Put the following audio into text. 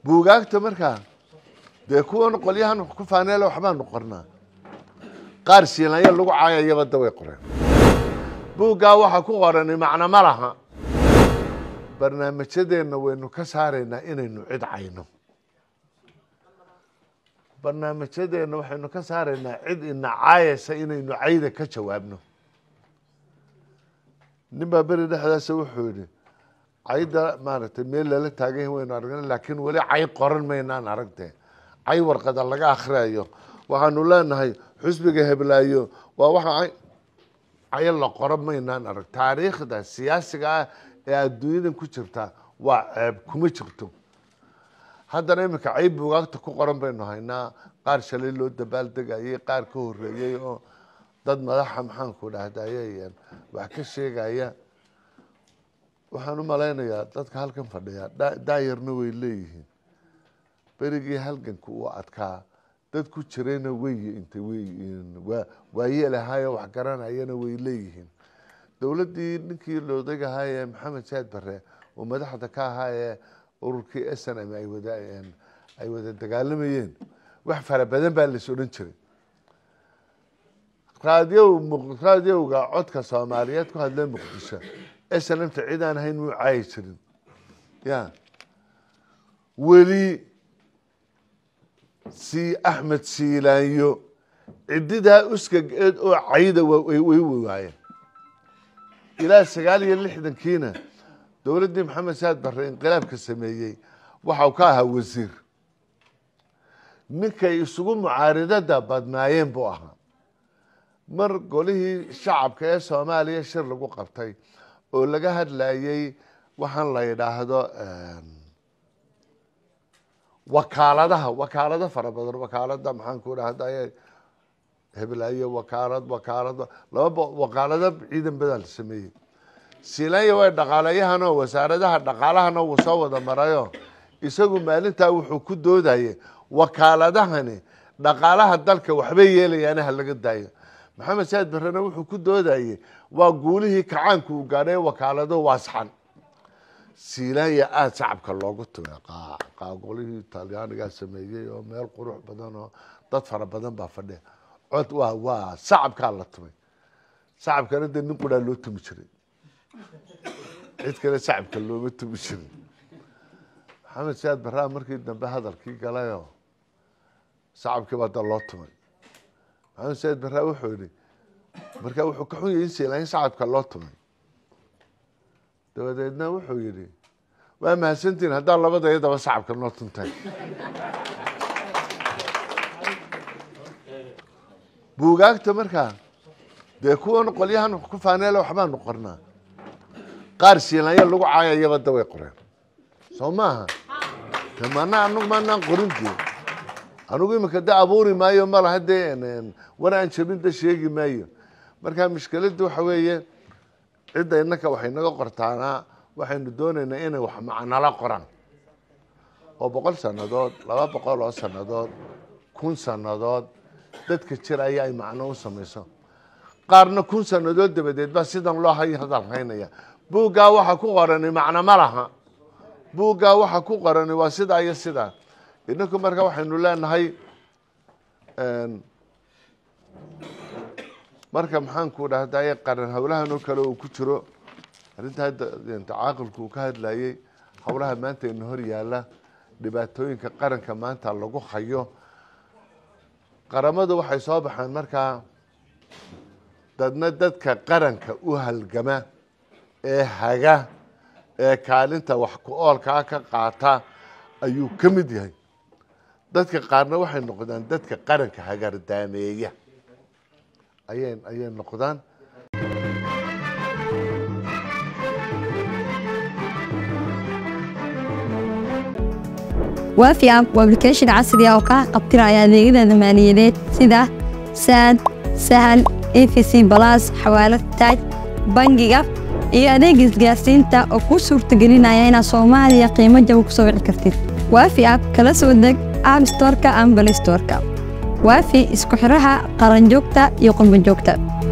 buugaagta markaa dee kuwan qolyahan ku faaneele waxbaanu qornaa qaar shiilanya lagu caayayaba da way qoreen buuggaa waxaa ku qorani macno ma laha barnaamijyadeenna waynu ka saaraynaa inaynu cid cayno barnaamijyadeenna waxaynu ka saaraynaa cid ina caayaysa inaynu cayda ka jawaabno nin baa beri dhexdaasa wuxuu yihi cayda maaragtay meel lala taagan yahi waynu aragna laakiin weli cay qoran maynaan aragtee cay warqada laga akhriyayo waxaanu leenahay xusbiga heblaayo waa waxa cayo la qoro maynaan arag taariikhda siyaasiga ah ee adduunyadan ku jirta waa ceeb kuma jirto haddana iminka cay buugaagta ku qoran baynu haynaa qaar shalay loo dabaaldegayay qaar ka horeeyey oo dad madaxa maxaanku dhahdaye wax ka sheegaya waxaan u malaynayaa dadka halkan fadhiya daayarna way leeyihiin berigii halganka uu adkaa dad ku jirayna wey intay waayeelahaayo wax garanayana way leeyihiin dowladdii ninkii loodagahaayee maxamed saad bare oo madaxda ka ahaa ee ururkii s n m ay wada ay wada dagaalamayeen wax fara badan baa lais odhan jiray raadiyow raadiyowga codka soomaaliyeed ku hadlee muqdisho s n mta cid aan ahayn muu caayi jirin ya weli si axmed siilaanyo cididaa uskageed oo cayda way waayeen ilaa sagaal iyo lixdankiina dowladdii maxamed saad barre inqilaabka sameeyey waxau ka ahaa wasiir ninkay isugu mucaaridada badnaayeen buu ahaa mar golihii shacabka ee soomaaliya shir lagu qabtay oo laga hadlayey waxaan la yidhaahdo wakaaladaha wakaalado fara badan wakaalada maxaan ku dhahday heblaayo wakaalad wakaalad laba wakaalado ciidan badan la sameeyey silanya way dhaqaalayahanoo wasaaradaha dhaqaalahana wuu soo wada marayo isagu maalintaa wuxuu ku doodayay wakaaladahani dhaqaalaha dalka waxbay yeelayaana ha laga daayo maxamed saad barrena wuxuu ku doodayey waa guulihii kacaanku uu gaadhay wakaalado waasxan silanya aada shacabka loogu tumay qaaqolihii talyaanigaa sameeyey oo meel qurux badan oo dad fara badan baa fadhiya cod waa waa shacabkaa la tumay shacabkana dee nin quraa loo tumi jiray cid kale shacabka looma tumi jirin maxamed saad barraa markii dambe hadalkii galayoo shacabkii baa da loo tumay maxamed saad barraa wuxuu yihi markaa wuxuu ka xun yahay in silanya shacabka loo tumay dabadeedna wuxuu yihi waa mahadsantiin haddaa labada iyadaba shacabka noo tuntay buugaagta markaa dee kuwan qolyahan ku faaneele waxbaanu qornaa qaar shiilanya lagu caayayaba da way qoreen soo maaha de mana anagu maanaan qorintee anigu imika de abuuri maayo malaha dee war aan jabin da sheegi maayo marka mushkiladda waxa weeye cidda innaka waxay naga qortaanaa waxaynu doonaynaa inay wax macnala qoraan oo boqol sannadood laba boqol oo sannadood kun sannadood dadka jiraya ay macno u samayso qaarna kun sannadood dabadeed baa sidan loo hay hadal haynaya buuggaa waxa ku qorani macno ma laha buuggaa waxa ku qorani waa sidaa iyo sidaa inaku marka waxaynu leenahay marka maxaanku dhahdaye qaran howlahan oo kale uu ku jiro arrinta hadda caaqilku uu ka hadlayey howlaha maanta ina hor yaala dhibaatooyinka qaranka maanta lagu hayo qaramadu waxay soo baxeen markaa dadna dadka qaranka u halgama ee haga ee kaalinta wax ku oolkaa ka qaata ayuu ka mid yahay dadka qaarna waxay noqdaan dadka qaranka hagardaameeya ayay ayay noqdaan waafi app waa application casri ah oo kaa qabtiraya adeegyada maaliyadeed sida saad sahal efc balas xawaalad taaj bangiga iyo adeega isgaarsiinta oo kuu suurtagelinaya inaad soomaaliya qiimo jaba ku soo wici kartid waafi app kala soo deg app storeka ama balay storeka waafi isku xiraha qaranjoogta iyo qurbanjoogta